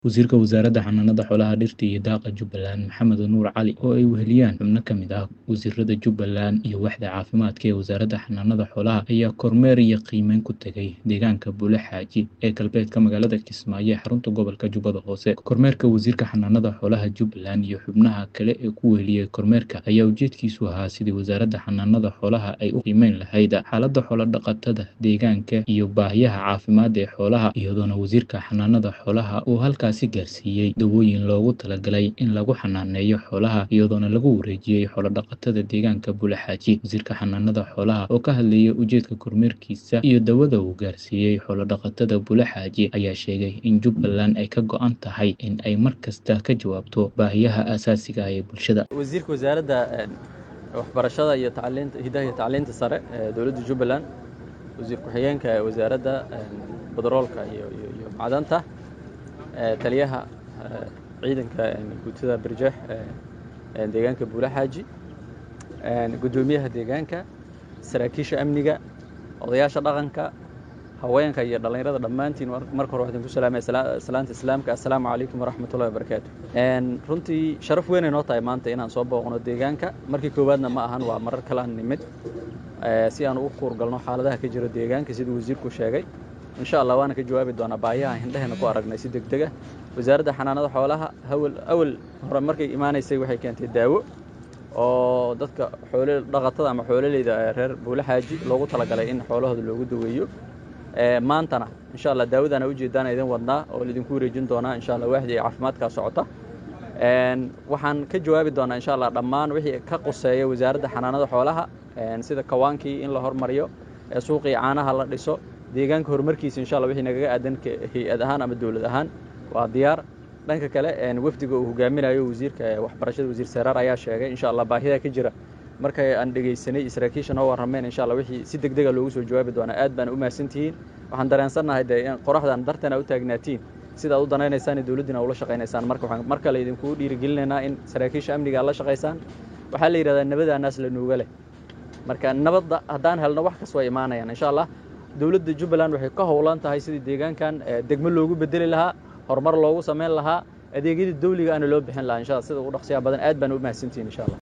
Wasiirka Wasaaradda Xanaanada Xoolaha, Dhirta iyo Daaqa Jubbaland Maxamed Nuur Cali oo ay weheliyaan xubno ka mid ah wasiirada Jubbaland iyo waaxda caafimaadka ee Wasaaradda Xanaanada Xoolaha ayaa kormeer iyo qiimeyn ku tagay deegaanka Buule Xaaji ee galbeedka magaalada Kismaayo ee xarunta gobolka Jubbada Hoose. Kormeerka Wasiirka Xanaanada Xoolaha Jubbaland iyo xubnaha kale ee ku weheliyay kormeerka ayaa ujeedkiisu ahaa sidii Wasaaradda Xanaanada Xoolaha ay u qiimeyn lahayd xaaladda xoolo-dhaqatada deegaanka iyo baahiyaha caafimaad ee xoolaha, iyadoona Wasiirka Xanaanada Xoolaha uu halkaasi gaarsiiyay dawooyin loogu talagalay in lagu xanaaneeyo xoolaha iyadoona lagu wareejiyay xoolo-dhaqatada deegaanka Buule Xaaji. Wasiirka Xanaanada Xoolaha oo ka hadlayay ujeedka kormeerkiisa iyo dawada uu gaarsiiyay xoolo-dhaqatada Buule Xaaji ayaa sheegay in Jubbaland ay ka go'an tahay in ay mar kasta ka jawaabto baahiyaha aasaasiga ah ee bulshada. wasiirka wasaaradda waxbarashada iyo tacliinta hidaha iyo tacliinta sare ee dowladda Jubbaland wasiir ku-xigeenka wasaaradda badaroolka iyo iyo iyo macdanta taliyaha ciidanka guutada Barjeex ee deegaanka Buule Xaaji gudoomiyaha deegaanka saraakiisha amniga odayaasha dhaqanka haweenka iyo dhallinyarada dhammaantiin marka hore waxaan ku salaamay salaanta islaamka assalaamu calaykum waraxmatullahi wabarakaatu runtii sharaf weyn ay noo tahay maanta inaan soo booqno deegaanka markii koowaadna ma ahan waa marar kale aan nimid si aan ugu kuurgalno xaaladaha ka jira deegaanka siduu wasiirku sheegay insha allah waana ka jawaabi doonaa baahiyaha hindheheena ku aragnay si degdeg ah wasaaradda xanaanada xoolaha hawal awal hore markay imaanaysay waxay keentay daawo oo dadka xoolo dhaqatada ama xoololeyda reer buule xaaji loogu talagalay in xoolahooda loogu daweeyo maantana insha allah daawadana ujeedaan idin wadnaa oo laidinku wareejin doonaa insha allah waaxdii caafimaadkaa socota waxaan ka jawaabi doonaa insha allah dhammaan wixii ka quseeya wasaaradda xanaanada xoolaha sida kawaankii in la hormariyo suuqii caanaha la dhiso deegaanka horumarkiisa insha allah wixii nagaga aadan hay-ad ahaan ama dowlad ahaan waa diyaar dhanka kale wafdiga uu hogaaminayo wasiirka waxbarashada wasiir saraar ayaa sheegay insha allah baahidaa ka jira markay aan dhegaysanay saraakiisha noo warrameen insha allah wixii si degdega loogu soo jawaabi doonaa aad baan u mahadsantihiin waxaan dareensannahay dee in qoraxdan darteena u taagnaatiin sida aad u danaynaysaan iyo dowladdiina ula shaqaynaysaan marka waxaan mar kale idinkugu dhiirigelinaynaa in saraakiisha amniga aad la shaqaysaan waxaa la yidhahdaa nabada naas la nuuga leh marka nabadda haddaan helno wax kas way imaanayaan insha allah dowladda jubbaland waxay ka howlan tahay sidii deegaankan degmo loogu bedeli lahaa horumar loogu samayn lahaa adeegyada dawliga ana loo bixin lahaa insha allah sida ugu dhaqsiyaha badan aad baan u mahadsantihiin insha allah